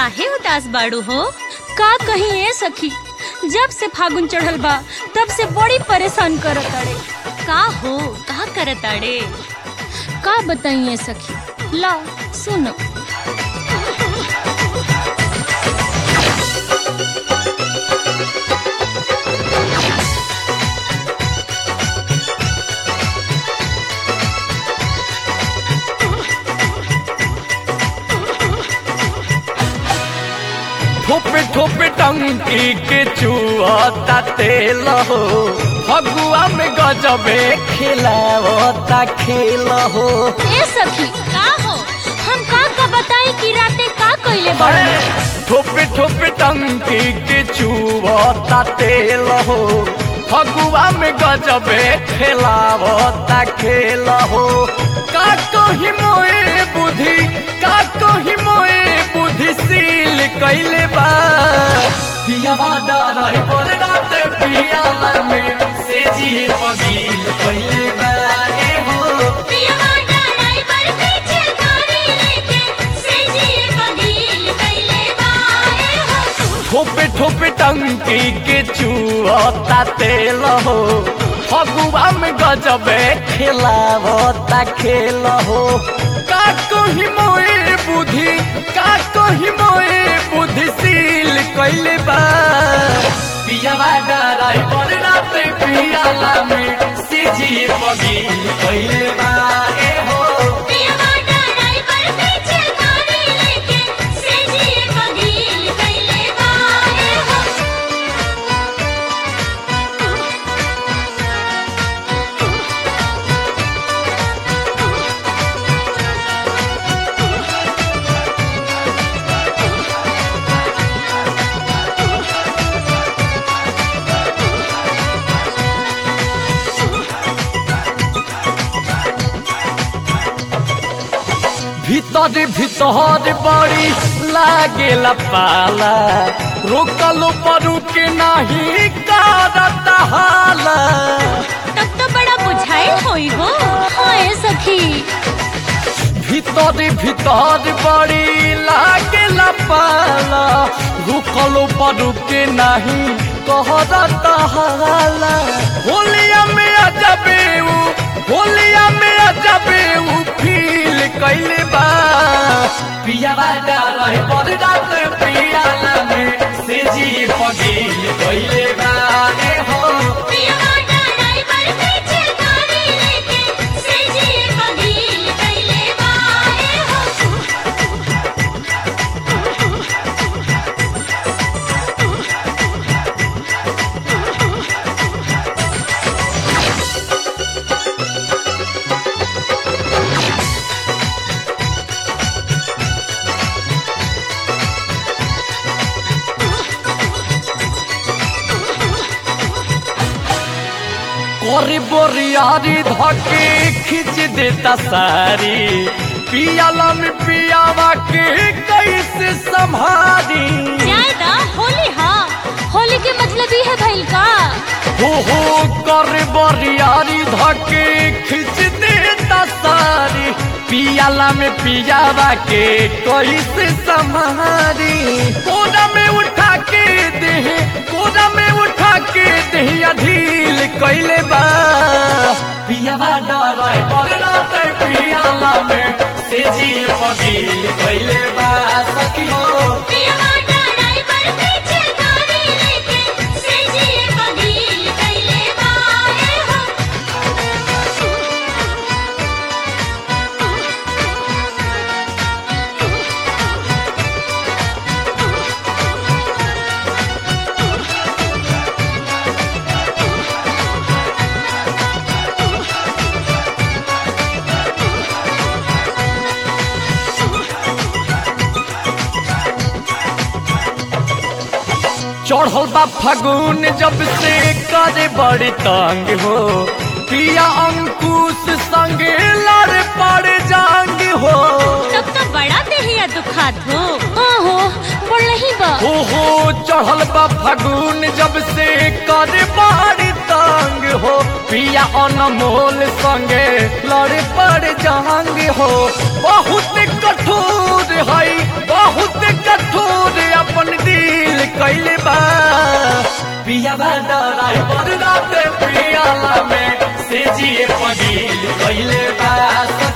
काहे उदास बाड़ू हो का कहीं ए सखी जब से फागुन चढ़ल बा तब से बड़ी परेशान करत अड़े का हो का करत अड़े का बताइए सखी ला सुनो ठोपे ठोपे टंकी के चुआता तेल हो फगुआ में गजबे खिलावता खेल हो ए सखी का हो हम का का बताई कि राते का कइले बाड़ू ठोपे ठोपे टंकी के चुआता तेल हो फगुआ में गजबे खिलावता खेल हो का कही मोए बुद्धि का कही मोए बुद्धि सील कैले बा पियावा डराई पर रात पियाला में से जी पगील कैले बा ए हो ठोपे ठोपे टंकी के चुआता तेल हो फगुआ में गजबे खिलावता खेल हो का कही मोए बुद्धि का कही मोए बुद्धि सील कैले बा पियावा डराई पर रात पियाला में से जी पगील कैले बा ए हो भीतर भीतर बड़ी लागेला पाला रोकलो परू के नहीं करत हाला तब तो बड़ा बुझाइल होई हो हाँ ए सखी भीतर भीतर बड़ी लागेला पाला रुकलो परू के नहीं कहरत हाला होलिया में अजबे उ होलिया में अजबे उ फील कैले बा पियावा डराई पर रात पियाला में से जी पगील कैले बा ए हो कोरी बोरियारी धके खींच देता सारी पियाला में पियावा के कैसे संभारी ज्यादा होली हाँ होली के मतलब ही है भइल का हो हो कर बोरियारी धके खींच देता सारी पियाला में पियावा के कैसे संभारी कोना में उठा के दे कोना में उठा के दे अधील कैले बा पियावा डराय पर रात पियाला में से जी पगील कैले बा सखी हो चढ़ल बा फगुन जब से करे बड़ी तंग हो पिया अंकुश संगे लड़ पड़ जांग हो तब तो बड़ा देहिया दुखात हो हाँ हो बोल नहीं बा हो हो चढ़ल बा फगुन जब से करे बड़ी तंग हो पिया अनमोल संगे लड़ पड़ जांग हो बहुत कठोर है बहुत कठोर ड्राइवर राते पियाला में से जिए पगील कइले बा